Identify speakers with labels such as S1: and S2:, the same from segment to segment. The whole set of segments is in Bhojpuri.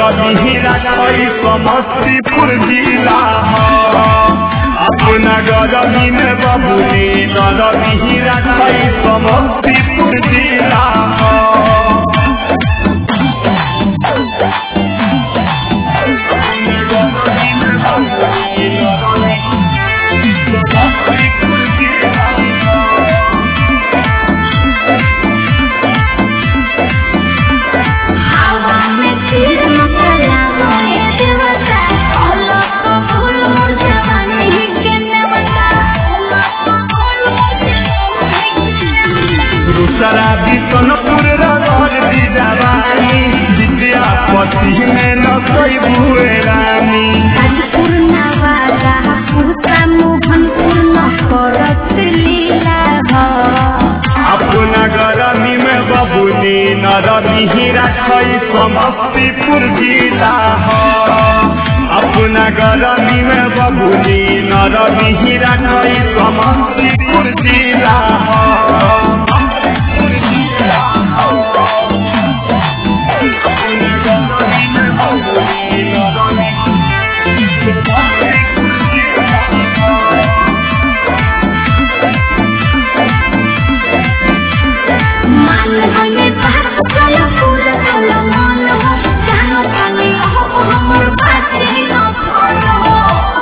S1: नरमी राखई समस्तीपुर जिला अपना गरमी में बबुनी नरमी राखई समस्तीपुर जिला
S2: हवा में तीर मकला मोए देवता ओलो को फूल मोर जवानी के नेवता ओलो को फूल मोर जवानी
S1: दूसरा भी सोनपुर रगड़ दी जवानी विद्यापति में न कोई बुए रानी
S2: कानपुर नवादा पूसा मोहनपुर न करत लीला हो
S1: अपना गरमी में बबुनी नरमी राखई समस्तीपुर जिला हो अपना गरमी में बबुनी नरमी राखई समस्तीपुर जिला हो
S2: मान होने बात चलो पूरा चलो मन हो जानो कानी हो हमर बात न करो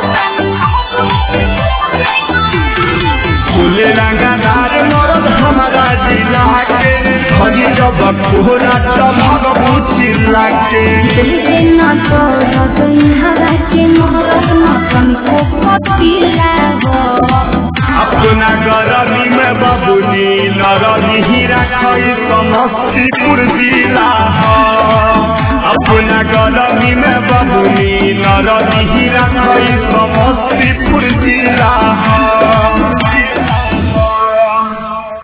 S1: फूले रंगदार मरद हमारा जिला के हरी जब कोहरा चमक चिल्ला के
S2: दिल न करो तुम हवा के मोहरत न तुमको पतिला हो
S1: अपना गरमी में बबुनी नरमी राखई समस्तीपुर जिला हो अपना गरमी में बबुनी नरमी राखई समस्तीपुर जिला हो